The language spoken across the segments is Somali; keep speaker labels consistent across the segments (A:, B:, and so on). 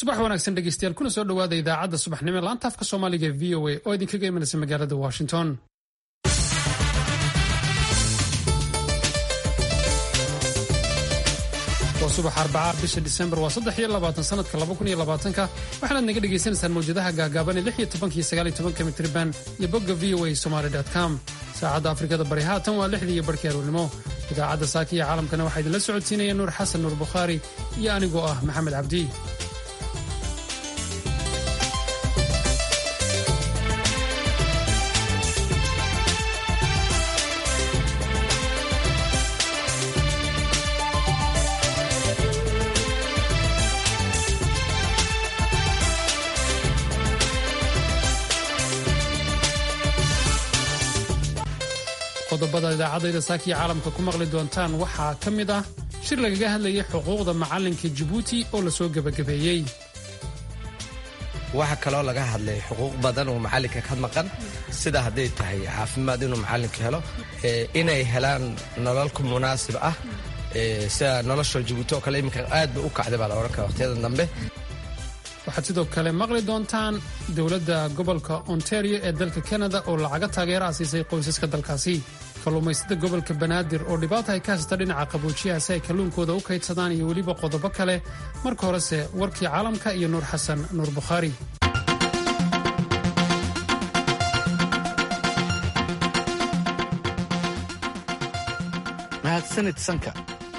A: subax wanaagsan dhegeystayaal kuna soo dhowaada idaacadda subaxnimo ee laanta afka soomaaliga ee v o a oo idinkaga imanaysa magaalada washington waa subax arbacaa bisha disembar waa saddex iyo labaatan sanadka laba kun iyo labaatanka waxaanaad naga dhagaysanaysaan mawjadaha gaagaaban ee lix iyo tobanka iyo sagaal iyo tobanka mitriban iyo bogga v o a somaly com saacadda afrikada bari haatan waa lixdii iyo barhkii aroornimo idaacadda saaka iyo caalamkana waxaa idinla socodsiinaya nuur xasan nuur bukhaari iyo anigoo ah maxamed cabdi qodobada idaacadayda saakiya caalamka ku maqli doontaan waxaa ka mid ah shir lagaga hadlayay xuquuqda macalinka jabuuti oo lasoo gebagabeeyey
B: waxaa kaloo laga hadlay xuquuq badan oo macalinka ka maqan sida hadday tahay caafimaad inuu macalinka helo inay helaan nololku munaasib ah sida nolosha jabuuti oo kale iminka aad ba u kacday baa la odhan kara waqtiyadan dambe
A: waxaad sidoo kale maqli doontaan dowladda gobolka ontario ee dalka kanada oo lacaga taageeraha siisay qoysaska dalkaasi kalluumaysada gobolka banaadir oo dhibaata ay ka haysata dhinaca qaboojiyaha si ay kalluunkooda u kaydsadaan iyo weliba qodobo kale marka horese warkii caalamka iyo nuur xasan nuur bukhaari
C: mahadsanid sanka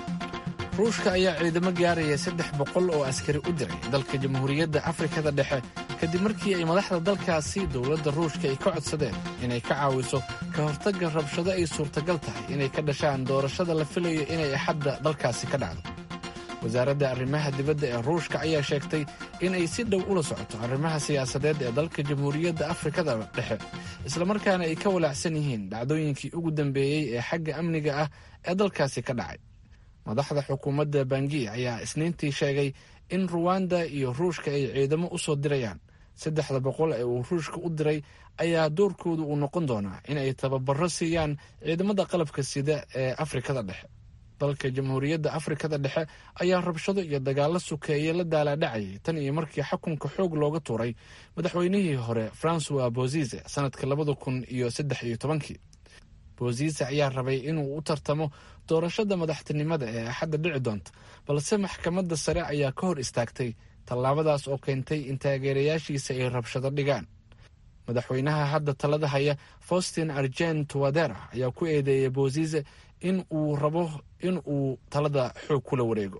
C: ruushka ayaa ciidamo gaaraya saddex boqol oo askari u diray dalka jamhuuriyadda afrikada dhexe kadib markii ay madaxda dalkaasi dowladda ruushka ay ka codsadeen inay ka caawiso ka hortagga rabshado ay suurtagal tahay inay ka dhashaan doorashada la filayo inay axadda dalkaasi ka dhacdo wasaaradda arrimaha dibadda ee ruushka ayaa sheegtay inay si dhow ula socoto arrimaha siyaasadeed ee dalka jamhuuriyadda afrikada dhexe islamarkaana ay ka walaacsan yihiin dhacdooyinkii ugu dambeeyey ee xagga amniga ah ee dalkaasi ka dhacay madaxda xukuumadda bangi ayaa isniintii sheegay in ruwanda iyo ruushka ay ciidamo u soo dirayaan saddexda boqol ee uu ruushka u diray ayaa doorkoodu uu noqon doonaa in ay tababaro siiyaan ciidamada qalabka sida ee afrikada dhexe dalka jamhuuriyadda afrikada dhexe ayaa rabshado iyo dagaalo sukeeye la daalaadhacayay tan iyo markii xukunka xoog looga tuuray madaxweynihii hore francois bozize sanadka labada kun iyo saddex iyo tobankii bozize ayaa rabay inuu u tartamo doorashada madaxtinimada ee axadda dhici doonta balse maxkamadda sare ayaa ka hor istaagtay tallaabadaas oo keentay in taageerayaashiisa ay rabshado dhigaan madaxweynaha hadda talada haya faustin argent wadera ayaa ku eedeeyay bozize in uu rabo in uu talada xoog kula wareego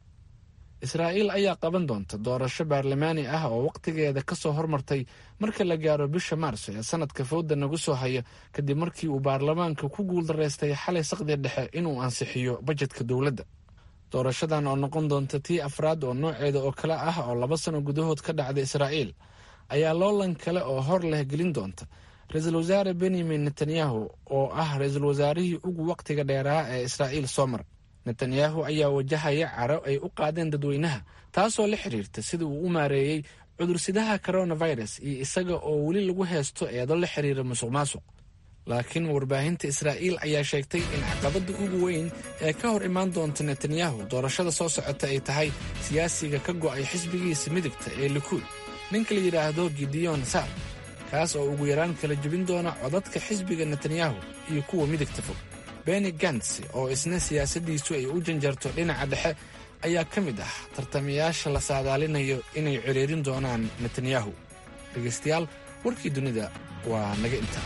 C: israa'iil ayaa qaban doonta doorasho baarlamaani ah oo wakhtigeeda ka soo hormartay marka la gaaro bisha maarso ee sanadka fowda nagu soo haya kadib markii uu baarlamaanka ku guuldaraystay xalay saqdi dhexe inuu ansixiyo bajetka dowladda doorashadan oo noqon doonta tii afraad oo nooceeda oo kale ah oo laba sano gudahood ka dhacda israa'iil ayaa loolan kale oo hor leh gelin doonta ra-iisul wasaare benyamin netanyahu oo ah ra-iisul wasaarihii ugu wakhtiga dheeraa ee israa'iil soo mar netanyahu ayaa wajahaya caro ay u qaadeen dadweynaha taasoo la xiriirta sida uu u maareeyey cudursidaha coronavirus iyo isaga oo weli lagu heesto eedo la xiriira musuq maasuq laakiin warbaahinta israa'iil ayaa sheegtay in caqabadda ugu weyn ee ka hor imaan doonta netanyahu doorashada soo socota ay tahay siyaasiga ka go'ay xisbigiisa midigta ee likuud ninka la yidhaahdo gideon sar kaas oo ugu yaraan kala jebin doona codadka xisbiga netanyahu iyo kuwa midigta fog beni gants oo isna siyaasaddiisu ay u janjarto dhinaca dhexe ayaa ka mid ah tartamayaasha la saadaalinayo inay ciriirin doonaan netanyahu dhegaystayaal warkii dunida waa naga intaa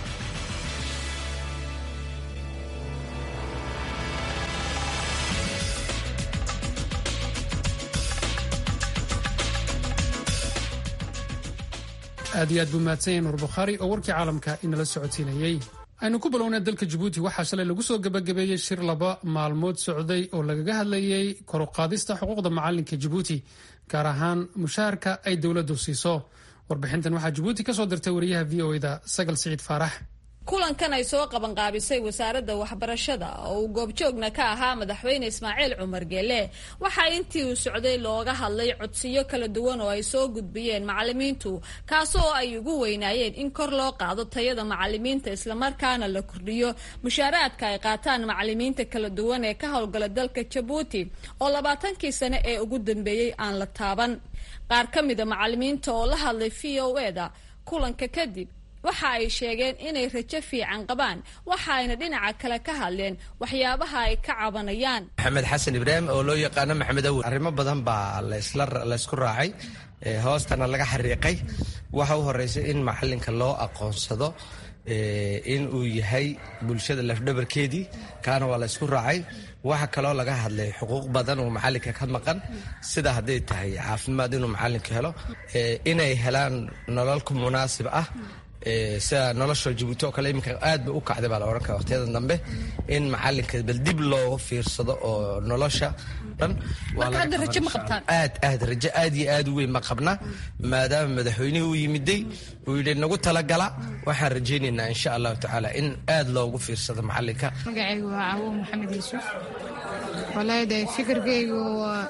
A: aad iyo aad buu mahadsanyay nuur bukhaari oo warkii caalamka inala socodsiinayey aynu ku bilownay dalka jabuuti waxaa shalay lagu soo gebagabeeyey shir laba maalmood socday oo lagaga hadlayey koruqaadista xuquuqda macalinka jabuuti gaar ahaan mushaharka ay dowladdu siiso warbixintan waxaa jabuuti ka soo dirtay wariyaha v o da sagal siciid faarax
D: kulankan ay soo qabanqaabisay wasaaradda waxbarashada oo uu goobjoogna ka ahaa madaxweyne ismaaciil cumar geele waxaa intii uu socday looga hadlay codsiyo kala duwan oo ay soo gudbiyeen macalimiintu kaasoo ay ugu weynaayeen in kor loo qaado tayada macalimiinta islamarkaana la kordhiyo mushaaraadka ay qaataan macalimiinta kala duwan ee ka howlgala dalka jabuuti oo labaatankii sane ee ugu dambeeyey aan la taaban qaar ka mida macalimiinta oo la hadlay v o e da kulanka kadib waxa ay sheegeen inay rajo fiican qabaan waxa ayna dhinaca kale ka hadleen waxyaabaha ay ka cabanayaan
B: maxamed xasan ibraahim oo loo yaqaano maxamed awel arrimo badan baa laysku raacay hoostana laga xariiqay waxa u horeysa in macalinka loo aqoonsado in uu yahay bulshada lafdhabarkeedii kaana waa laysku raacay waxa kaloo laga hadlay xuquuq badan oo macalinka ka maqan sida hadday tahay caafimaad inuu macalinka helo inay helaan nololku munaasib ah sida nolosha jabuuti oo kale iminka aad ba u kacday baa la odhan kara waqtiyada dambe in macalinka bal dib looga fiirsado oo nolosha dhan aad aad rajo aad iyo aad u weyn ma qabna maadaama madaxweynihii u yimiday uu yidhi nagu talagala waxaan rajaynaynaa insha allahu tacaala in aad loogu fiirsado macalinka
E: magacaygu waa cawo maxamed yuusuf walahi de fikirkaygu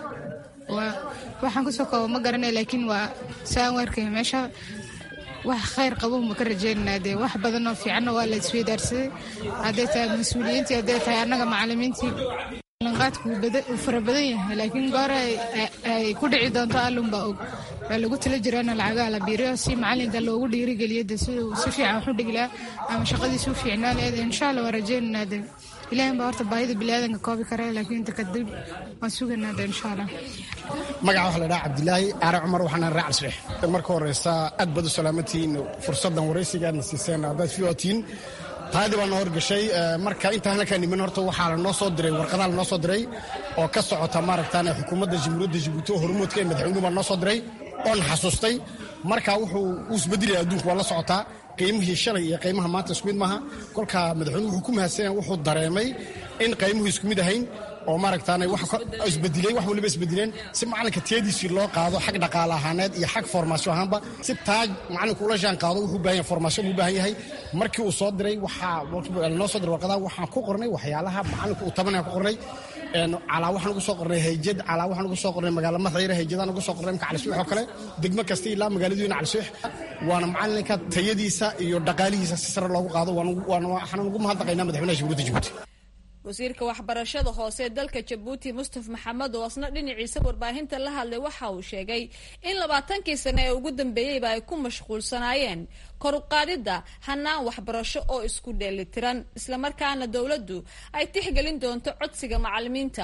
E: waxaan kusoo koobo ma garanay laakiin waa saan waarkay meesha wax khayr qabo ma ka rajeynanaa dee wax badan oo fiicanna waa la isweydaarsaday hadday tahay mas-uuliyiintii hadday tahay annaga macalimiintii lanqaadku uu fara badan yahay laakiin goor ay ku dhici doonto allunbaa og waa lagu tala jiraana lacagaha la biiriyo si macalinka loogu dhiirigeliyo de siduu si fiican waxu dhigilaa ama shaqadiisu u fiicnaa leed insha allah waa rajeynanaa de ilahin baa horta baahida biniaadanka koobi kara laakiin inta kadib waan suganaa de insha allah
F: magaca waxa la dhaha cabdilaahi aare cumar waxaana raacal sreex marka horeysa aad baad u salaamatihiin fursaddan waraysigaadna siiseen haddaad fiwatiin taadii baa noo horgashay marka intaan halkaa niman horta waxaa lanoo soo diray warqadaha lanoo soo diray oo ka socota maaragtaan xukuumadda jamhuuriyadda jabuuti oo hormoodka ee madaxweynuhu baa noo soo diray oon xasuustay marka wuxuu u isbedelaya adduunku waa la socotaa qiimihii shalay iyo qiimaha maanta isku mid maaha kolka madaxweynuhu wuxuu ku mahadsanyaa wuxuu dareemay in qiimuhu isku mid ahayn oo maaragtaan isbedilay wax waliba isbedileen si macalinka tiyadiisii loo qaado xag dhaqaale ahaaneed iyo xag formaasyo ahaanba si taaj macalinku ula jaan qaado wuxuu baahan yahay formaasyo buu baahan yahay markii uu soo diray waxaa noo soo diray warqadaha waxaan ku qornay waxyaalaha macalinku uu tabanaya ku qornay calaa waxaan ugu soo qornay hayjad calaa waxaan ugu soo qornay magaala madayre hayjadaan ugu soo qornay imka calisuux oo kale degmo kasta ilaa magaaladiina calisuux waana macalinka tayadiisa iyo dhaqaalihiisa si sare loogu qaado waxaan ugu mahadnaqaynaa madaxweynaha jamhuuriyadda jabuuti
D: wasiirka waxbarashada hoose ee dalka jabuuti mustaf maxamed oo asna dhinaciisa warbaahinta la hadlay waxa uu sheegay in labaatankii sane ee ugu dambeeyeyba ay ku mashquulsanaayeen kor u qaadidda hanaan waxbarasho oo isku dheelitiran islamarkaana dowladdu ay tixgelin doonto codsiga macalimiinta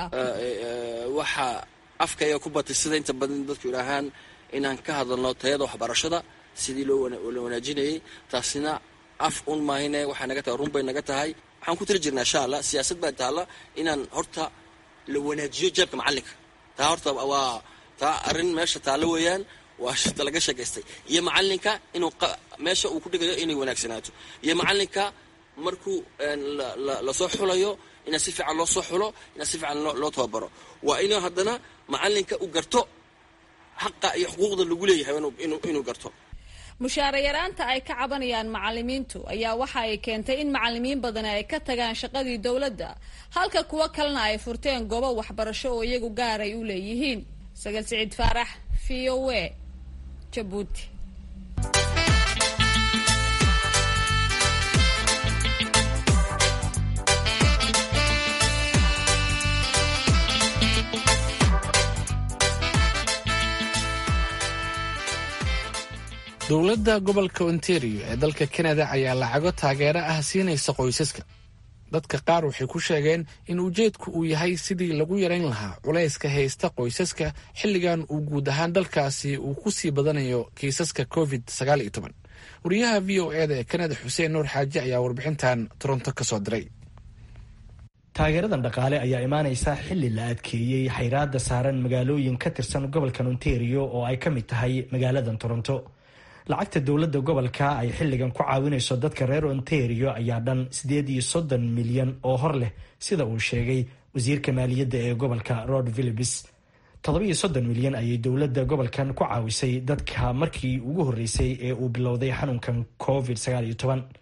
G: waxaa afkaya ku batay sida inta badan dadku idhaahaan inaan ka hadalno tayada waxbarashada sidii loo wanaajinayay taasina af un maahine waxay naga tahay run bay naga tahay waxaan ku tiri jirnaa insha allah siyaasad baa taalla inaan horta la wanaajiyo jeebka macalinka taa horta waa taa arrin meesha taalla weeyaan waa shita laga sheekaystay iyo macalinka inuu meesha uu ku dhigayo inay wanaagsanaato iyo macalinka markuu lasoo xulayo inaa si fiican loo soo xulo inaa si fiican loo tababaro waa inuu haddana macalinka u garto xaqa iyo xuquuqda lagu leeyahay inuu garto
D: mushaara yaraanta ay ka cabanayaan macalimiintu ayaa waxa ay keentay in macalimiin badani ay ka tagaan shaqadii dowladda halka kuwo kalena ay furteen goobo waxbarasho oo iyagu gaar ay u leeyihiin sagal siciid faarax v o a jabuuti
C: dowladda gobolka ontario ee dalka kanada ayaa lacago taageero ah siinaysa qoysaska dadka qaar waxay ku sheegeen in ujeedku uu yahay sidii lagu yarayn lahaa culayska haysta qoysaska xilligan uu guud ahaan dalkaasi uu ku sii badanayo kiisaska covid wariyaha v o eda ee kanada xuseen nuur xaaji ayaa warbixintan toronto ka soo diray
H: taageeradan dhaqaale ayaa imaanaysa xilli la adkeeyey xayraada saaran magaalooyin ka tirsan gobolkan ontario oo ay ka mid tahay magaaladan toronto lacagta dowladda gobolka ay xilligan ku caawinayso dadka reer ontario ayaa dhan siddeed iyo soddon milyan oo hor leh sida uu sheegay wasiirka maaliyadda ee gobolka rod philibis toddobiyo soddon milyan ayay dowladda gobolkan ku caawisay dadka markii ugu horreysay ee uu bilowday xanuunkan covid sagaal iyo toban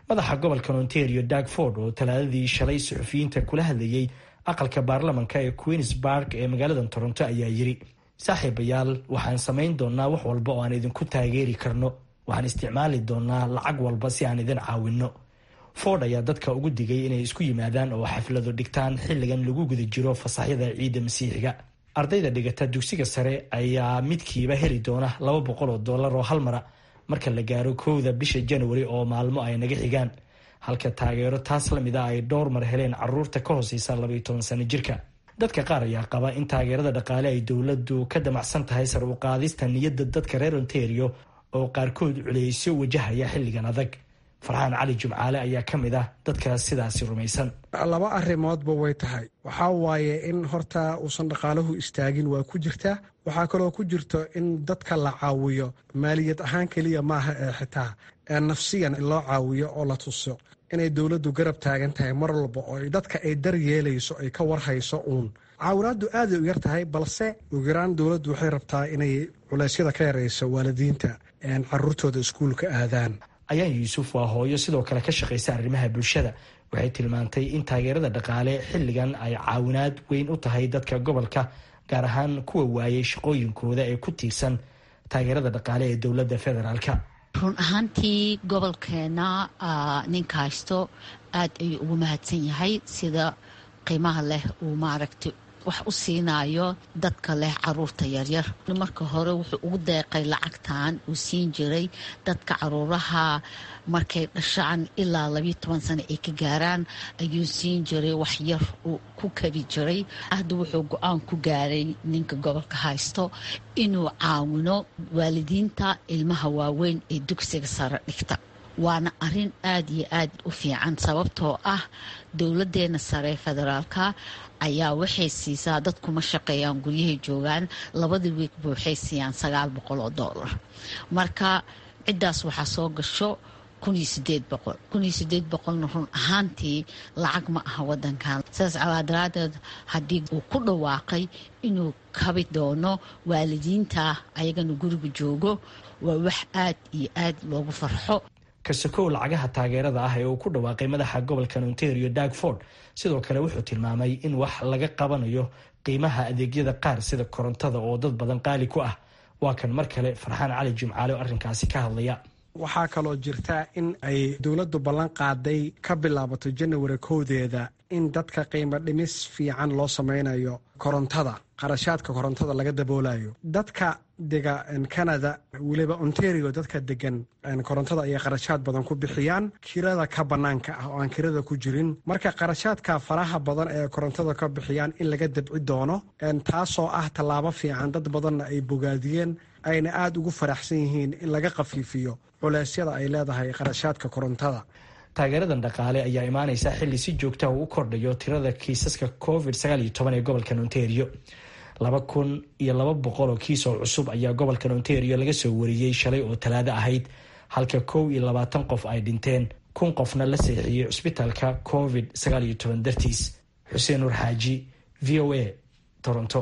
H: madaxa gobolka ontario dag ford oo talaadadii shalay suxufiyiinta kula hadlayey aqalka baarlamanka ee queensburg ee magaalada toronto ayaa yiri saaxiibayaal waxaan samayn doonaa wax walba oo aan idinku taageeri karno waxaan isticmaali doonaa lacag walba si aan idin caawinno ford ayaa dadka ugu digay inay isku yimaadaan oo xaflado dhigtaan xilligan lagu guda jiro fasaxyada ciidda masiixiga ardayda dhigata dugsiga sare ayaa midkiiba heli doona laba boqol oo dollar oo hal mara marka la gaaro kowda bisha januari oo maalmo ay naga xigaan halka taageero taas lamid a ay dhowr mar heleen caruurta ka hooseysa labaiyo toban sano jirka dadka qaar ayaa qaba in taageerada dhaqaale ay dowladdu ka damacsan tahay sar u qaadista niyadda dadka reer ontario oo qaarkood culeysyo wajahaya xilligan adag farxaan cali jumcaale ayaa ka mid ah dadka sidaasi rumaysan
I: laba arrimoodba way tahay waxaa waaye in horta uusan dhaqaaluhu istaagin waa ku jirtaa waxaa kaloo ku jirto in dadka la caawiyo maaliyad ahaan keliya maaha ee xitaa nafsiyan in loo caawiyo oo la tuso inay dowladdu garab taagan tahay mar walba oo dadka ay dar yeelayso ay ka warhayso uun caawinaaddu aaday u yar tahay balse ugu yaraan dowladdu waxay rabtaa inay culeysyada ka yarayso waalidiinta caruurtooda iskuulka aadaan
H: ayaan yuusuf waa hooyo sidoo kale ka shaqaysa arrimaha bulshada waxay tilmaantay in taageerada dhaqaale xilligan ay caawinaad weyn u tahay dadka gobolka gaar ahaan kuwa waayay shaqooyinkooda ee ku tiirsan taageerada dhaqaale ee dowladda federaalka
J: run ahaantii gobolkeena ninka haysto aad ayuu ugu mahadsan yahay sida qiimaha leh uu maaragtay wax u siinayo dadka leh caruurta yaryar marka hore wuxuu ugu deeqay lacagtan uu siin jiray dadka caruuraha markay dhashaan ilaa labiyo toban sano ay ka gaaraan ayuu siin jiray wax yar uu ku kari jiray hadda wuxuu go-aan ku gaaray ninka gobolka haysto inuu caawino waalidiinta ilmaha waaweyn ee dugsiga sare dhigta waana arin aada iyo aad u fiican sababtoo ah dowladeena sare federaalka ayaa waxay siisaa dadkuma shaqeeyaan guryahay joogaan labadii wiigba waxay siiyaan sagaal boqol oo doolar marka ciddaas waxaa soo gasho kuniyo sideed boqol kuniyo sideed boqolna run ahaantii lacag ma aha wadankan sidaas calaa daraadeed haddii uu ku dhawaaqay inuu kabi doono waalidiinta ayagana guriga joogo waa wax aad iyo aad loogu farxo
H: kasakow lacagaha taageerada ah ee uu ku dhawaaqay madaxa gobolkan ontario dag ford sidoo kale wuxuu tilmaamay in wax laga qabanayo qiimaha adeegyada qaar sida korontada oo dad badan qaali ku ah waa kan mar kale farxaan cali jimcaale oo arrinkaasi ka hadlaya
I: waxaa kaloo jirta in ay dowladdu ballan qaaday ka bilaabato janawari kowdeeda in dadka qiimo dhimis fiican loo sameynayo korontada qarashaadka korontada laga daboolayo dadka dega canada weliba ontario dadka degan korontada ayay qarashaad badan ku bixiyaan kirada ka banaanka ah oo aan kirada ku jirin marka qarashaadka faraha badan ee korontada ka bixiyaan in laga dabci doono taasoo ah tallaabo fiican dad badanna ay bogaadiyeen ayna aada ugu faraxsan yihiin in laga khafiifiyo culeysyada ay leedahay qarashaadka korontada
H: taageeradan dhaqaale ayaa imaaneysa xilli si joogta uu u kordhayo tirada kiisaska covid ee gobolkan ontario laba kun iyo laba boqol oo kiis oo cusub ayaa gobolkan ontario laga soo wariyey shalay oo talaado ahayd halka kow iyo labaatan qof ay dhinteen kun qofna la seexiyey cusbitaalka covid dartiis xuseen nur xaaji v o a toronto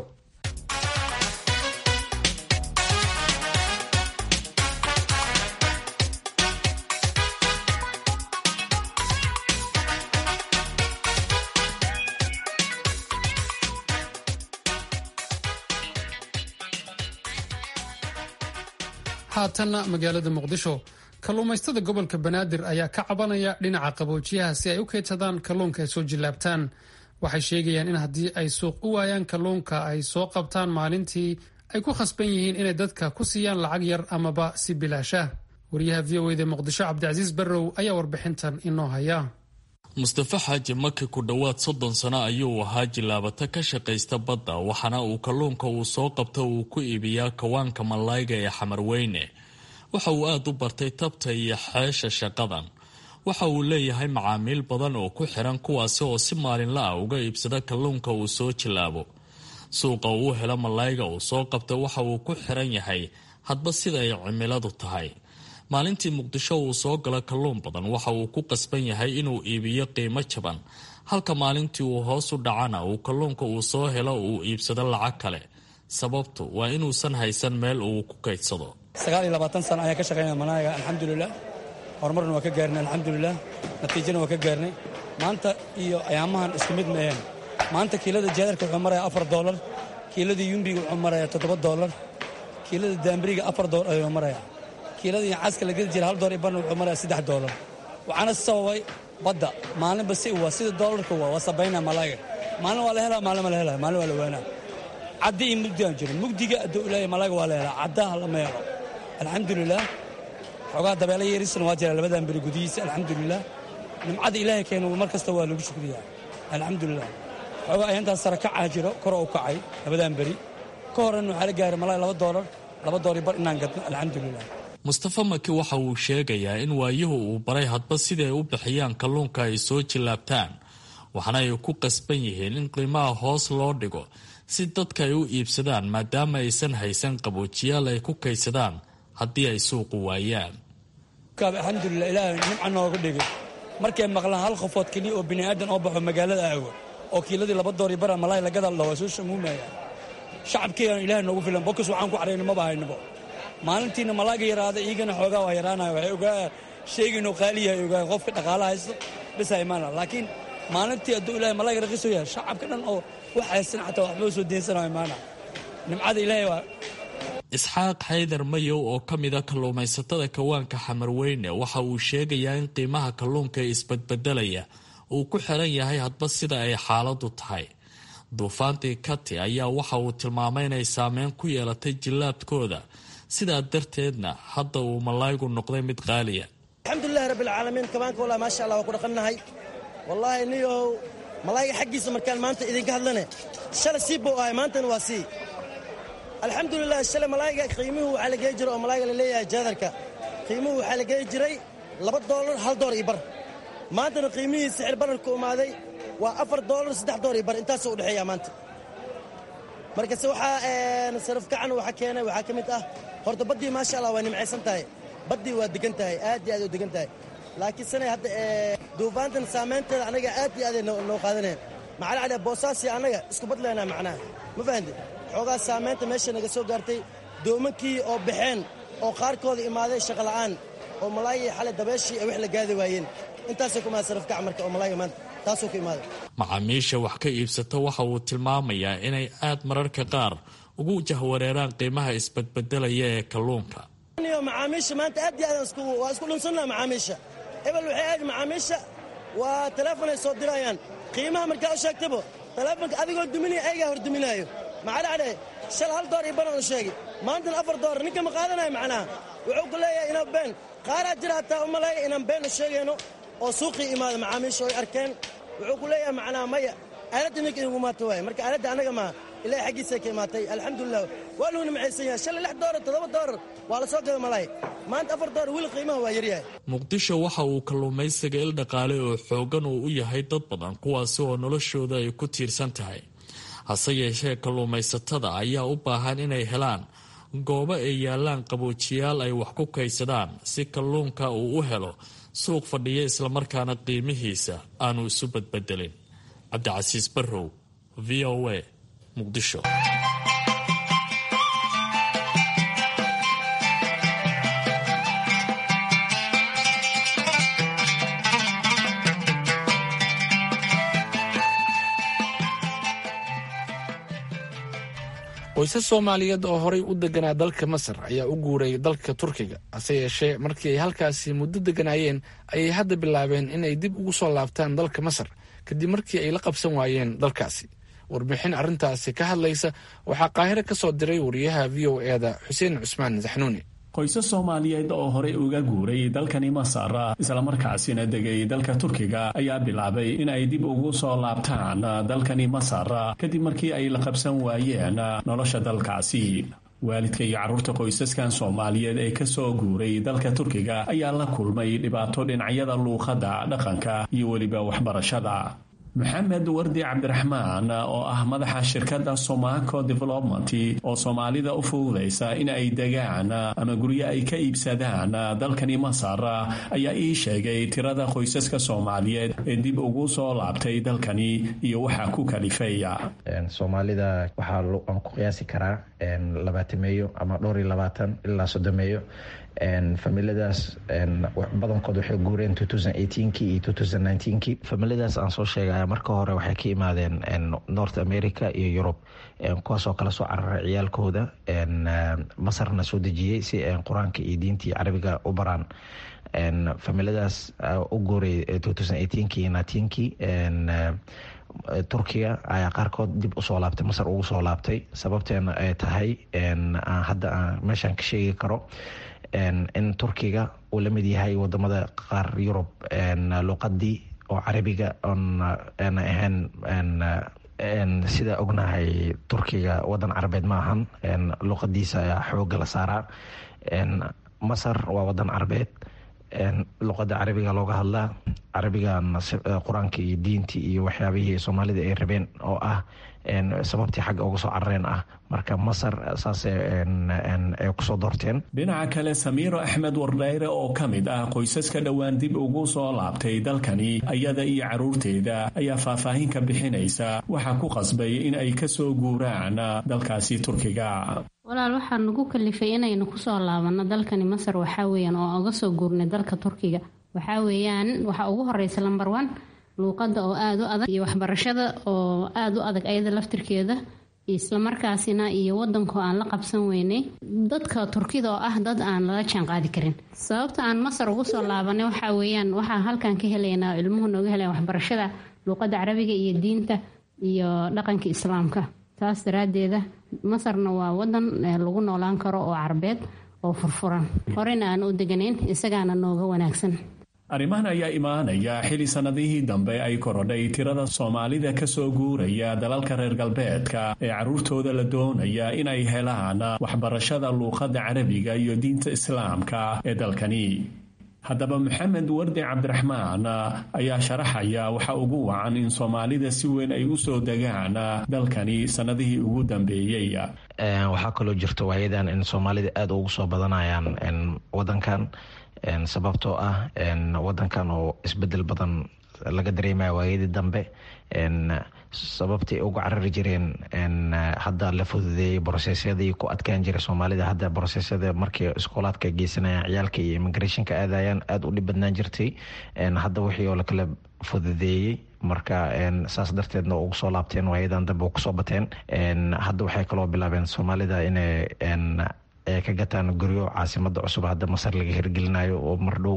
A: haatanna magaalada muqdisho kalluumaystada gobolka banaadir ayaa ka cabanaya dhinaca qaboojiyaha si ay u keydsadaan kalluunka ay soo jillaabtaan waxay sheegayaan in haddii ay suuq u waayaan kalluunka ay soo qabtaan maalintii ay ku khasban yihiin inay dadka ku siiyaan lacag yar amaba si bilaasha wariyaha v o eda muqdisho cabdicasiis barrow ayaa warbixintan inoo haya
K: mustafa xaaji maki ku dhowaad soddon sano ayuu ahaa jilaabata ka shaqaysta badda waxaana uu kalluunka uu soo qabto uu ku iibiyaa kawaanka malayga ee xamarweyne waxa uu aada u bartay tabta iyo xeesha shaqadan waxa uu leeyahay macaamiil badan oo ku xiran kuwaasi oo si maalinla ah uga iibsada kalluunka uu soo jilaabo suuqa uu helo malayga uu soo qabta waxa uu ku xiran yahay hadba sida ay cimiladu tahay maalintii muqdisho uu soo galo kalluun badan waxa uu ku qasban yahay inuu iibiyo qiimo jaban halka maalintii uu hoos u dhacana uu kalluunka uu soo helo uu iibsado lacag kale sababtu waa inuusan haysan meel uu ku kaydsado
L: sagaal iyo labaatan sano ayaan ka shaqaynaya manaaga alxamdulilah horumarna waa ka gaarnay alxamdulilah natiijana waa ka gaarnay maanta iyo ayaamahan isku mid ma aheen maanta kiilada jaadarka wuxuu maraya afar doolar kiilada yumbiga wuxuu maraya toddoba doolar kiilada daambiriga afar doolar ayuu maraya kiilada yacaska la gedi jira hal doolar iyo barna wuxuu maraya saddex doolar waxaana sababay badda maalinba si waa sida doolarka waa waa sabaynaa malaaga maalin waa la helaa maalin ma la helaa maalin waa la waanaa caddi iyo mugdi aan jiro mugdiga hadduu ilaahay malaaga waa la helaa caddaha lama helo alxamdulilah xoogaa dabeelo yerisana waa jira labadan beri gudihiisa alxamdulilah nimcada ilaahay keena mar kasta waa lagu shukriyaa alxamdulilah xoogaa ayantaas sara kacaa jiro kor u kacay labadan beri ka horan waxaa la gaaray malaga laba doolar laba doolar bar inaan gadno alxamdulilah
K: mustafa maki waxa uu sheegayaa in waayuhu uu baray hadba siday u bixiyaan kalluunka ay soo jillaabtaan waxaana ay ku qasban yihiin in qiimaha hoos loo dhigo si dadka ay u iibsadaan maadaama aysan haysan qaboojiyaal ay ku kaydsadaan haddii ay suuqu waayaan
L: alxamdulilah ilaahay nimca nooga dhigay markay maqlaan hal qofood keliya oo bini'aadan oo baxo magaalada aago oo kiiladii laba doori bara malaay la gadal waa soo shamuumaya shacabkeegan ilaahay noogu filan bokas waxaan ku cadhayno maba haynabo maalintiina malaaga yaraada iigana xoogaa waa yaraanaya waxay ogaa sheegaynoo qaaliyahay ogaa qofka dhaqaala haysto bisa imaana laakiin maalintii hadduu ilaahay malaaga raqiiso yahay shacabka dhan oo wax haysan xataa waxba soo deensanayo imaana nimcada ilaahay waa
K: isxaaq xaydar mayow oo ka mida kalluumaysatada kawaanka xamarweyne waxa uu sheegayaa in qiimaha kalluunka ee isbadbedelaya uu ku xiran yahay hadba sida ay xaaladu tahay duufaantii kati ayaa waxa uu tilmaamay inay saameyn ku yeelatay jillaabkooda sidaa darteedna hadda uu malaygu noqday mid qaaliya
M: alxamdulilahi rabbilcaalamiin kabaanka wallah maasha allah waa ku dhaqannahay wallaahi niyow malayga xaggiisa markaan maanta idinka hadlane shala sii buu ahay maantana waa sii alxamdulilah shalay malaayga qiimuhu waxaa la geey jiray oo malaayga la leeyahay jaadarka qiimuhu waxaa la geey jiray laba doolar hal door iyo bar maantana qiimihii sixir bararku imaaday waa afar doolar saddex door iyo bar intaasuu u dhexeeyaa maanta markase waxaa sarafkacan waxa keenay waxaa ka mid ah horta baddii maasha allah waa nimcaysan tahay baddii waa degan tahay aad iyo aad u degan tahay laakiin sanay hadda duufaantan saamaynteeda annaga aad iyo aaday noo qaadaneen maxaa la dhahdaa boosaasi annaga isku badlaynaa macnaha ma fahanti xoogaa saamaynta meesha naga soo gaartay doomankii oo baxeen oo qaarkooda imaaday shaqola'aan oo malaayii xalay dabeeshii ay wax la gaadi waayeen intaasay ku imaada sarafkac marka oo malaayga maanta taasuu ku imaaday
K: macaamiisha wax ka iibsata waxa uu tilmaamayaa inay aad mararka qaar ugu jahwareeraan qiimaha isbadbedelaya ee kalluunka
M: macaamiisha maanta aad iyo aad waa isku dhunsannaha macaamiisha ebel waxay aad macaamiisha waa teleefonay soo dirayaan qiimaha markaa u sheegtabo teleefonka adigoo duminaya ayagaa hor duminaayo maxaa dhacday shal hal door iyo banan u sheegay maantana afar door ninka ma qaadanayo macnaha wuxuu ku leeyahay inaan been qaaraa jira hataa u maleeya inaan been u sheegayno oo suuqii imaada macaamiisha oy arkeen wuxuu ku leeyahay macnaha maya aaladda ninka inugu maato waaye marka aaladda annaga maa ilahay xaggiisay ka imaatay alxamdulilah waa luu nimcaysan yahay shalay lix doolar toddoba doolar waa la soo gada malaay maanta afar doolar weli qiimaha waa yaryahay
K: muqdisho waxa uu kalluumaysiga il dhaqaale oo xoogan uu u yahay dad badan kuwaasi oo noloshooda ay ku tiirsan tahay hase yeeshee kalluumaysatada ayaa u baahan inay helaan goobo ay yaalaan qaboojiyaal ay wax ku kaydsadaan si kalluunka uu u helo suuq fadhiya islamarkaana qiimihiisa aanu isu badbedelin cabdicasiis barrow v o a muqdisho
C: qoysas soomaaliyeed oo horay u deganaa dalka masar ayaa u guuray dalka turkiga hase yeeshee markii ay halkaasi muddo deganaayeen ayay hadda bilaabeen inay dib ugu soo laabtaan dalka masar kadib markii ay la qabsan waayeen dalkaasi warbixin arrintaasi ka hadlaysa waxaa qaahire ka soo diray wariyaha v o eda xuseen cusmaan saxnuuni
N: qoysas soomaaliyeed oo horey uga guuray dalkani masar islamarkaasina degay dalka turkiga ayaa bilaabay in ay dib ugu soo laabtaan dalkani masar kadib markii ay la qabsan waayeen nolosha dalkaasi waalidka iyo carruurta qoysaskan soomaaliyeed ee ka soo guuray dalka turkiga ayaa la kulmay dhibaato dhinacyada luuqadda dhaqanka iyo weliba waxbarashada maxamed wardi cabdiraxmaan oo ah madaxa shirkadda somaco development oo soomaalida u fududaysa in ay degaan ama guryo ay ka iibsadaan dalkani masar ayaa ii sheegay tirada qoysaska soomaaliyeed ee dib ugu soo laabtay dalkani iyo waxaa ku kalifaya
O: soomaalida waxaa aan ku qiyaasi karaa labaatameeyo ama dhowr iyo labaatan ilaa soddomeeyo familiadaas badankood waxay guureen kii iyo kii familiadaas aan soo sheegaya marka hore waxay ka imaadeen north america iyo yurub kuwaasoo kala soo cararay ciyaalkooda masarna soo dejiyey si qur-aanka iyo diintii carabiga u baraan familiadaas u guuray kii kii turkiga ayaa qaarkood dib usoo laabtay masar ugu soo laabtay sababteena ay tahay hadda aan meeshaan ka sheegi karo in turkiga uu la mid yahay wadamada qaar yurub luqadii oo carabiga oon ahayn sida ognahay turkiga wadan carabeed ma ahan luqadiisa ayaa xooga la saaraa masar waa wadan carabeed luqada carabiga looga hadlaa carabigan qur-aanka iyo diintii iyo waxyaabihii soomaalida ay rabeen oo ah sababtii xagga uga soo carareen ah marka masar saas ay kusoo doorteen
N: dhinaca kale samiiro axmed wardhayre oo ka mid ah qoysaska dhowaan dib ugu soo laabtay dalkani ayada iyo caruurteeda ayaa faahfaahin ka bixinaysa waxaa ku qasbay in ay kasoo guuraan dalkaasi turkiga
P: walaal waxaa nagu kalifay inaynu kusoo laabano dalkani masar waxaa weyaan oo uga soo guurnay dalka turkiga waxaa weeyaan waxaa ugu horeysa lamber one luuqada oo aada u adag iyo waxbarashada oo aada u adag ayada laftirkeeda islamarkaasina iyo wadanko aan la qabsan weynay dadka turkida oo ah dad aan lala jaan qaadi karin sababta aan masar ugu soo laabanay waxaa weeyaan waxaa halkan ka helaynaa ilmuhu nooga helaya waxbarashada luuqada carabiga iyo diinta iyo dhaqanka islaamka taas daraadeeda masarna waa wadan lagu noolaan karo oo carbeed oo furfuran horena aan u deganayn isagaana nooga wanaagsan
N: arrimahan ayaa imaanaya xili sannadihii dambe ay korodhay tirada soomaalida ka soo guuraya dalalka reer galbeedka ee carruurtooda la doonaya in ay helaan waxbarashada luuqadda carabiga iyo diinta islaamka ee dalkani haddaba maxamed wardi cabdiraxmaan ayaa sharaxaya waxa ugu wacan in soomaalida si weyn ay u soo degaan dalkani sannadihii ugu dambeeyey
O: waxaa kaloo jirta waayadan in soomaalida aada ugu soo badanayaan wadankan sababtoo ah wadankan oo isbedel badan laga dareemaya waayadii dambe sababtay uga carari jireen hadda la fududeeyey brosesyadii ku adkaan jiray soomaalida hadda brosesyada markii iskoolaadka geysanayaan ciyaalka iyo immigrationka aadayaan aada u dhib badnaan jirtay hadda wixii oo lakala fududeeyey marka saas darteedna ugu soo laabteen waayadan dambe kusoo bateen hadda waxay kaloo bilaabeen soomaalida inay ay ka gataan guryo caasimada cusub hadda masar laga hirgelinayo oo mardhow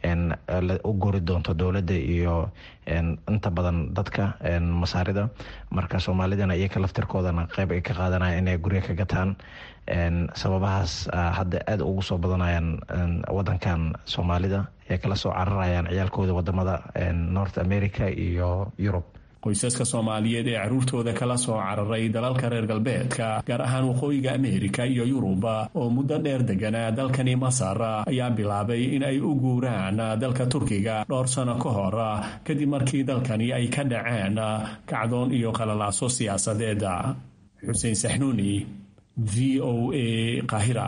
O: u gori doonto dowladda iyo inta badan dadka masaarida marka soomaalidana iyaka laftirkoodana qeyb ay ka qaadanaya inay guryo ka gataan sababahaas hadda aada ugu soo badanayaan wadankan soomaalida ay kala soo cararayaan ciyaalkooda wadamada north america iyo yurub
N: qoysaska soomaaliyeed ee carruurtooda kala soo cararay dalalka reer galbeedka gaar ahaan waqooyiga ameerika iyo yuruba oo muddo dheer deganaa dalkani masar ayaa bilaabay in ay u guuraan dalka turkiga dhowr sano ka hor kadib markii dalkani ay ka dhaceen kacdoon iyo qalalaaso siyaasadeed xuseen saxnuuni v o a qaahira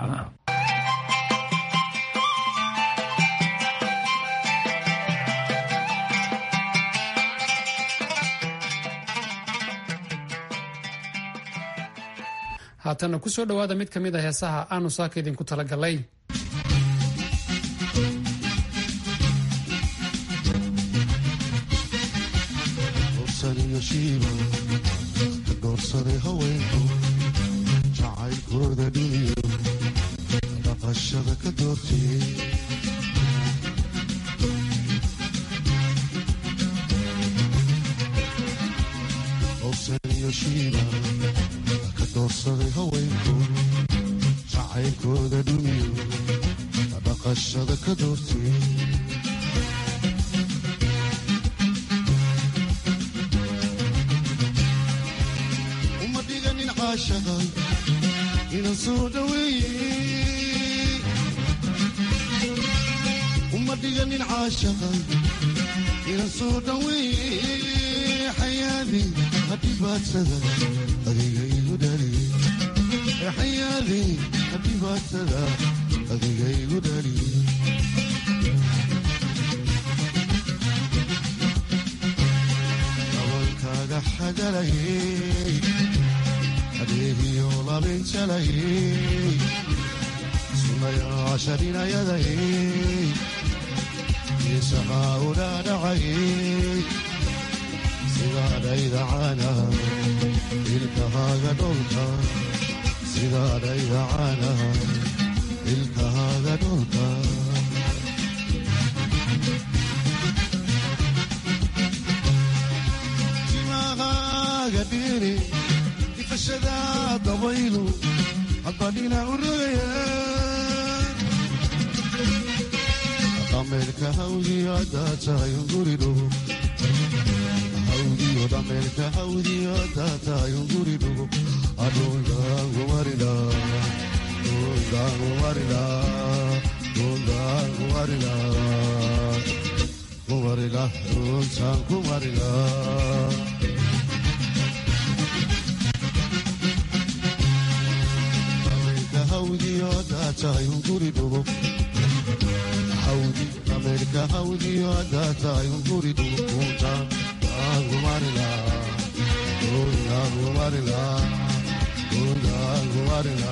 A: haatanna ku soo dhowaada mid ka mid a heesaha aanu saaka idinku tala galay
Q: doorsaday haweenku jacaylkooda dhiniyo dhaqashada ka doortiyey owsaniyo shiiba ka doorsaday haweenku jacaylkooda dhiniyo dhaqashada ka doortiyey inan soo dhaweeye uma dhiganin caashaqa inan soo dhaweeye xayaadi hadhibaadsada adiga igu dhaliye xayaadi hadhibaadsada adiga igu dhaliye dabalkaaga xagalayey adeegiyo labinjalayey sunnayaashaninayadaye isahaa udhaadhacaye sidaadhaydacana ilkahaaga dholka sidaadhaydacana ilkahaaga dholka timahaaga dhiri ifashada dabaylu hadbadhina u rogaya dhameerka hawdiyo haddaad tahay unguri dhugo hawdiyo dhameerka hawdiyo haddaad tahay unguri dhugo adhundaangumarila dhundaangumarila dhundaangumarila kumarila dhuntaan kumarila hawdiyo haddaad tahay unguri dhugo hawdi ameerika hawdiyo haddaad tahay unguri dhugo dhuntaan aangumarila dhundaangumarila dhundaangumarila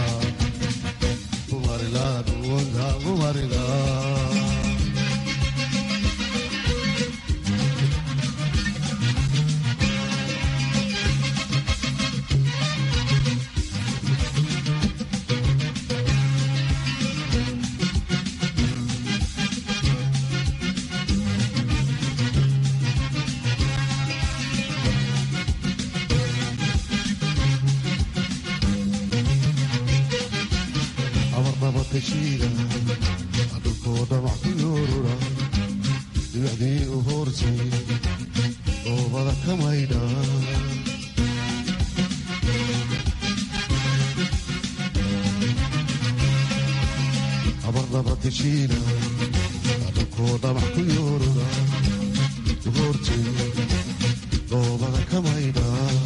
Q: kumarila dhundaangumarila amarnabatashiida adhulkoo dhamac ku yoorura dhibacdii u hoortay doobada ka maydha amarnabatashiida adhulkoo dhamac ku yoorura u hoortay doobada ka maydha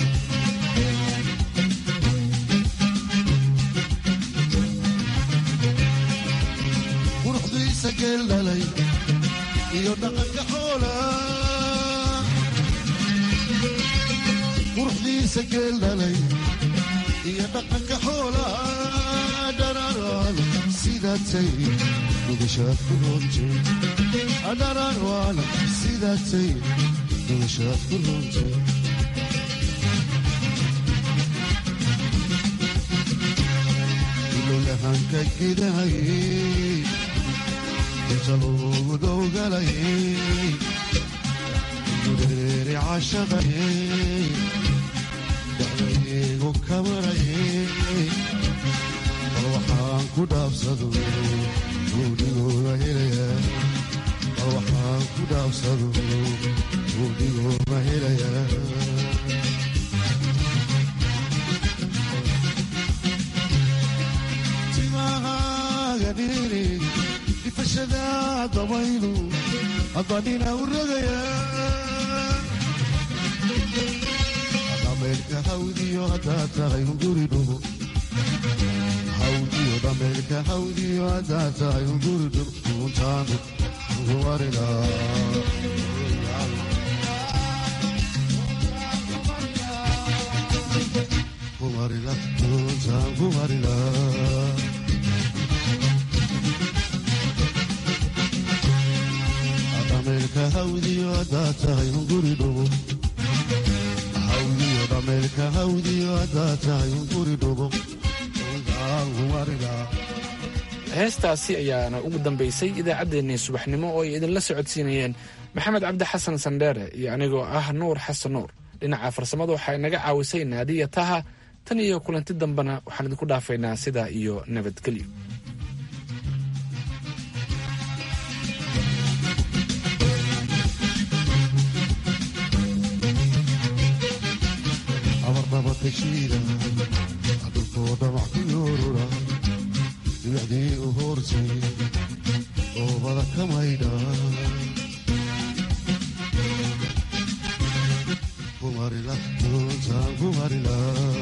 Q: quruxdiisa geel dhalay iyo dhaqanka xoola quruxdiisa geel dhalay iyo dhaqanka xoola dhararaan sidaatay dhugashaad ku roontay dhararaan sidaatay dhugashaad ku roontay ilolahanka gidahayey inta loogu dowgalayey gureeri cashaqayey dacdaygu kamarayey bal waxaan ku dhaabsado guudhigooda helaya bal waxaan ku dhaabsado guudhigooda helaya ifashada dabaylu hadbadhina u rogaya dhameerka hawdiyo haddaad tahay unguri dhugo hawdiyo dhameerka hawdiyo haddaad tahay unguri dhugo duuntaanu ugumarila kumarila duuntaan kumarila dhameerka hawdiyo haddaad tahay unguri dhugo hawdiyo dhameerka hawdiyo haddaad tahay unguri dhugo
C: heestaasi ayaana ugu dambaysay idaacaddeenii subaxnimo oo ay idinla socodsiinayeen maxamed cabdi xasan sandheere iyo anigoo ah nuur xasan nuur dhinaca farsamada waxaa inaga caawisay naadiya taha tan iyo kulanti dambena waxaan idinku dhaafaynaa sidaa iyo nabadgelyo
Q: amarnabatashiida adhulkoo dhamac ku yoorura dhibacdii u hoortay doobada ka maydha kumarila doontaan kumarila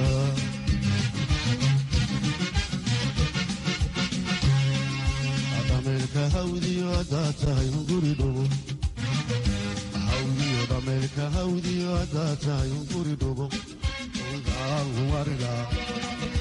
Q: dhameerka hawdiyo haddaad tahay unguri dhugo hawdiyo dhameerka hawdiyo haddaad tahay unguri dhugo doontaan kumarila